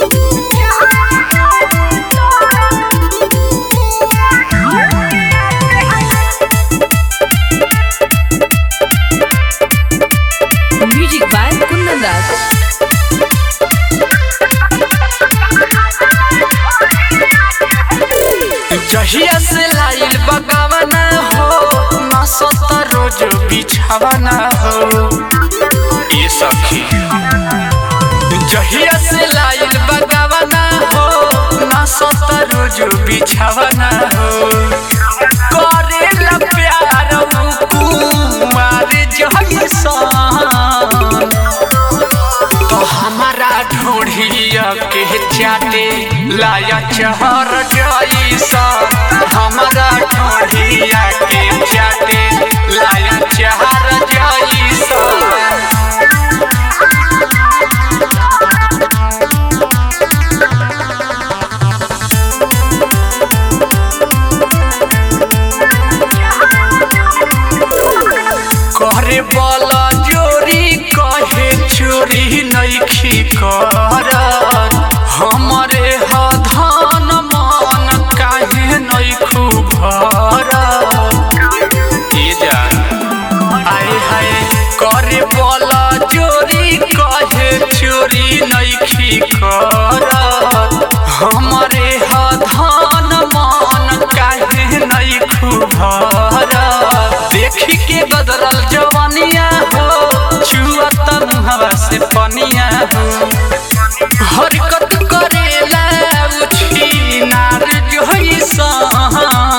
Music by Kundan Das. जहिया से लाइल बगावना हो ना सत रोज बिछावना हो ये सखी जहिया से लाइल बगावना हो ना सत रोज बिछावना हो करेला प्यार कुमार जहिसन तो हमारा ढोढ़िया के चाटे लाया चहर जैसा हमारा ढोढ़िया के चाटे लाया चहर जैसा करे वाला जोरी कहे चोरी नइखी करत हमरे ह धन मन काहे नइखू भरत ये जान आए हाय करे वाला चोरी कहे चोरी नइखी करत हमरे ह धन मन काहे नइखू भरत देखी के बदलल जवानिया हो छुअत मुहवा से पनिया हो हरकत करेला उछी नार जोइसन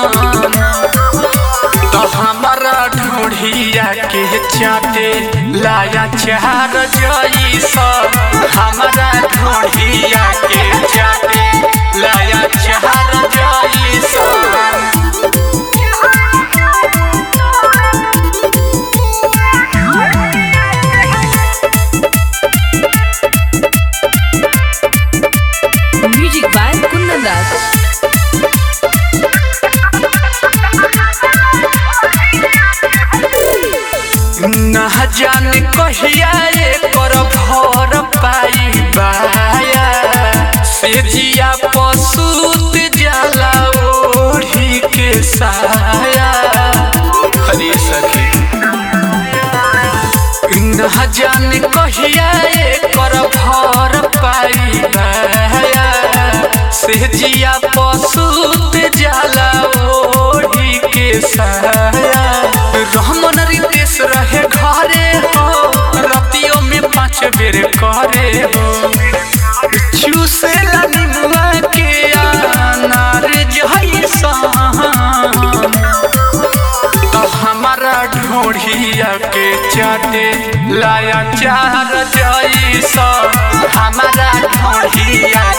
तो हमारा ढोढ़िया के चाटे लाया चार जैसा हमारा ढोढ़िया के चाटे लाया चार जैसा Music by Kundan Das. न जाने कहिया एकर भर पाई बाया से जिया पसूत जाला ओढ़ी के साया हरे सखी न जाने कहिया एकर भर पाई बाया से जिया पसूत जाला ओढ़ी के साया रहमन रितेश रहे घरे हो रतियों में पाँच बेर करे हो चूसे निमुआ के अनार जैसन तो हमारा ढोढ़िया के चाटे लाया चार जैसा हमारा ढोढ़िया